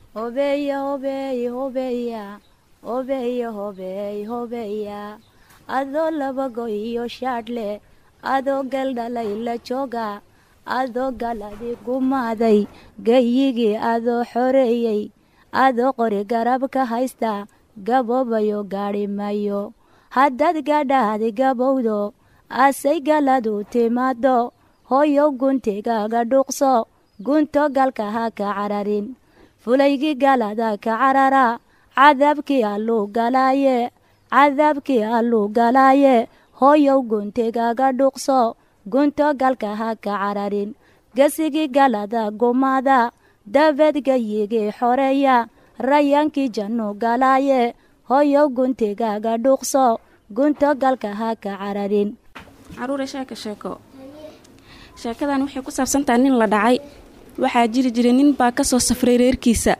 hobeeya hobeey hobeeya hobeeya hobeey hobeeya adoo labago iyo shaadhle adoo galdhalay la jooga adoo galadi gumaaday gayigii adoo xoreeyey adoo qori garab ka haysta gaboobayo gaadhi mayo haddaad gadhaadi gabowdo asay galadu timaado hooyow guntigaaga dhuuqso gunto galka ha ka cararin fulaygii galada ka carara cadaabkii alluu galaaye cadaabkii alluu galaaye hooyow guntigaaga dhuuqso gunto galka ha ka cararin gesigii galada gumaada dabeed gayigii xoreeya rayaankii jannu galaaye hooyow guntigaaga dhuuqso gunto galka ha ka cararin caruure sheeka sheeko sheekadan waxay ku saabsantaha nin la dhacay waxaa jiri jiray nin baa ka soo safray reerkiisa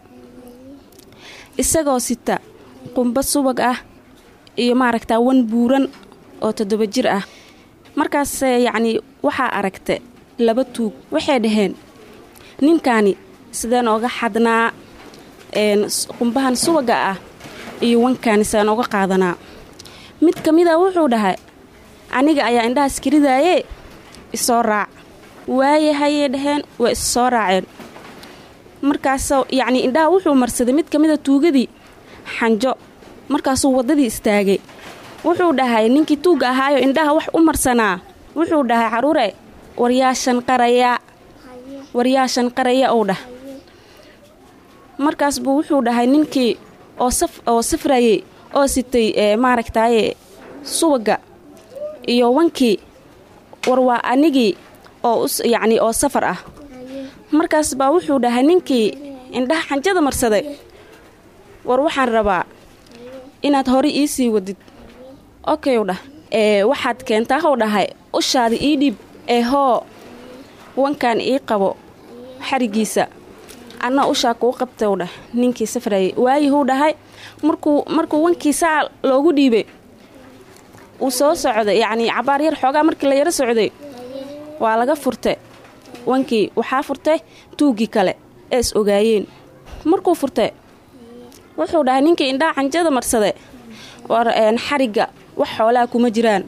isagoo sita qumba subag ah iyo maaragtaa wan buuran oo toddoba jir ah markaas yacnii waxaa aragta laba tuug waxay dhaheen ninkaani sideen ooga xadnaa qumbahan subaga ah iyo wankaani sideen ooga qaadanaa mid ka mida wuxuu dhahay aniga ayaa indhaha iskiridaaye isoo raac waaye hayay dhaheen waa is soo raaceen markaasoo yacnii indhaha wuxuu marsaday mid ka mida tuugadii xanjo markaasuu waddadii istaagay wuxuu dhahay ninkii tuugga ahaayo indhaha wax u marsanaa wuxuu dhahay caruure waryaashan qaraya waryaashan qaraya ou dhah markaas buu wuxuu dhahay ninkii oo saf oo safrayey oo sitay maaragtaaye subagga iyo wankii war waa anigii oo yacnii oo safar ah markaas baa wuxuu dhahay ninkii indhaha xanjada marsaday war waxaan rabaa inaad hore ii sii wadid okayu dhah ee waxaad keentaa how dhahay ushaada ii dhiib ee hoo wankan ii qabo xarigiisa anna ushaa kuu qabtau dhah ninkii safrayay waayihuu dhahay markuu markuu wankii saa loogu dhiibay uu soo socday yacnii cabaar yar xoogaa markii la yaro socday waa laga furtay wankii waxaa furtay tuuggii kale ee is ogaayeen markuu furtay wuxuu dhahay ninkii indhaha canjada marsade war xarigga wax xoolaha kuma jiraan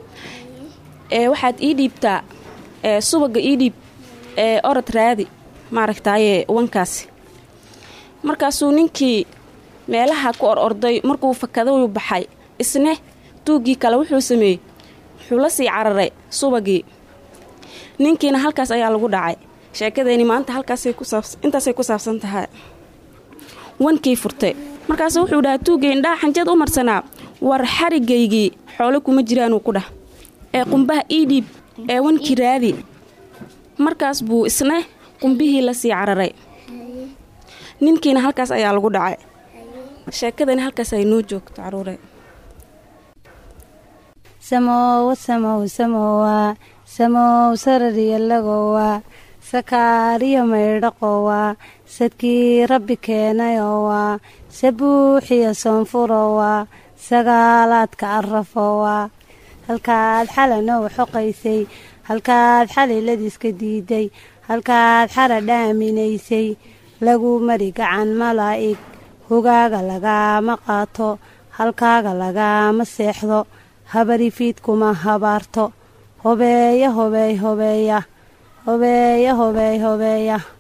ee waxaad ii dhiibtaa ee subagga ii dhiib ee orod raadi maaragtaaye wankaasi markaasuu ninkii meelaha ku or orday markuu fakadau baxay isne tuuggii kale wuxuu sameeyey wuxuu la sii cararay subagii ninkiina halkaas ayaa lagu dhacay sheekadeeni maanta halkaasintaasay ku saabsan tahay wankii furtay markaas wuxuu dhahay tuuggii indhaha xanjad u marsanaa war xarigaygii xoolo kuma jiraanuu ku dhah ee qumbaha ii dhiib ee wankii raadi markaas buu isna qumbihii la sii cararay ninkiina halkaas ayaa lagu dhacay sheekadani halkaas ay noo joogto caruure samowa samow samowa samow sarariyalagowa sakaariyo maydhaqowa sadkii rabbi keenayowa sabuuxiyo soonfurowa sagaalaadka arafowa halkaad xalanow xoqaysay halkaad xaliladiiska diiday halkaad xara dhaaminaysay lagu mari gacan malaa'ig hogaaga lagaama qaato halkaaga lagaama seexdo habarifiid kuma habaarto hobeeya hobeey hobeeya hobeeya hobeey hobeeya